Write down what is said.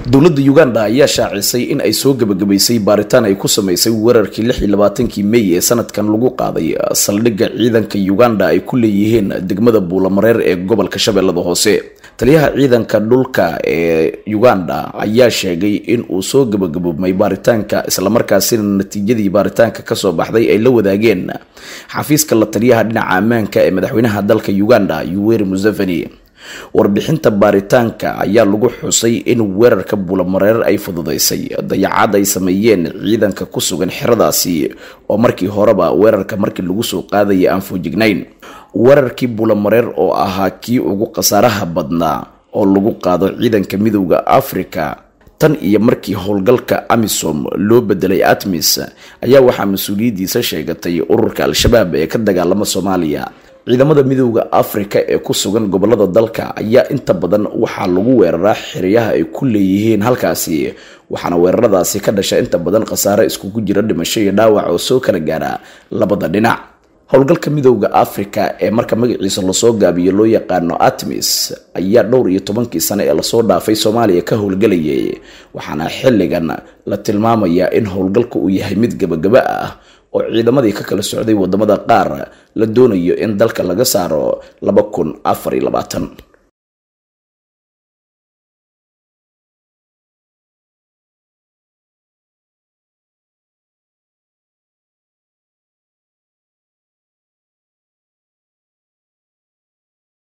dowladda uganda ayaa shaacisay in ay soo gebagabaysay baaritaan ay ku sameysay weerarkii lix iyo labaatankii mey ee sanadkan lagu qaaday saldhigga ciidanka uganda ay ku leeyihiin degmada buulamareer ee gobolka shabeellada hoose taliyaha ciidanka dhulka ee uganda ayaa sheegay in uu soo gebagaboobmay baaritaanka islamarkaasina natiijadii baaritaanka kasoo baxday ay la wadaageen xafiiska la taliyaha dhinaca ammaanka ee madaxweynaha dalka uganda yuweri museveni warbixinta baaritaanka ayaa lagu xusay in weerarka buulamareer ay fududaysay dayacaad ay sameeyeen ciidanka ku sugan xeradaasi oo markii horeba weerarka markii lagu soo qaadaya aan foojignayn weerarkii buulamareer oo ahaa kii ugu khasaaraha badnaa oo lagu qaado ciidanka midowda africa tan iyo markii howlgalka amisom loo bedelay atmis ayaa waxaa mas-uuliyaddiisa sheegatay ururka al-shabaab ee ka dagaalama soomaaliya ciidamada midowda afrika ee ku sugan gobolada dalka ayaa inta badan waxaa lagu weeraraa xeryaha ay ku leeyihiin halkaasi waxaana weeraradaasi ka dhasha inta badan khasaare iskugu jira dhimasho iyo dhaawac oo soo kala gaara labada dhinac howlgalka midowda afrika ee marka magaciisa lasoo gaabiyo loo yaqaano atmis ayaa dhowr iyo tobankii sane ee lasoo dhaafay soomaaliya ka howlgelayay waxaana xilligan la tilmaamayaa in howlgalka uu yahay mid gabagaba ah oo ciidamadii ka kala socday wadamada qaar la doonayo in dalka laga saaro laba kun afar iyo labaatan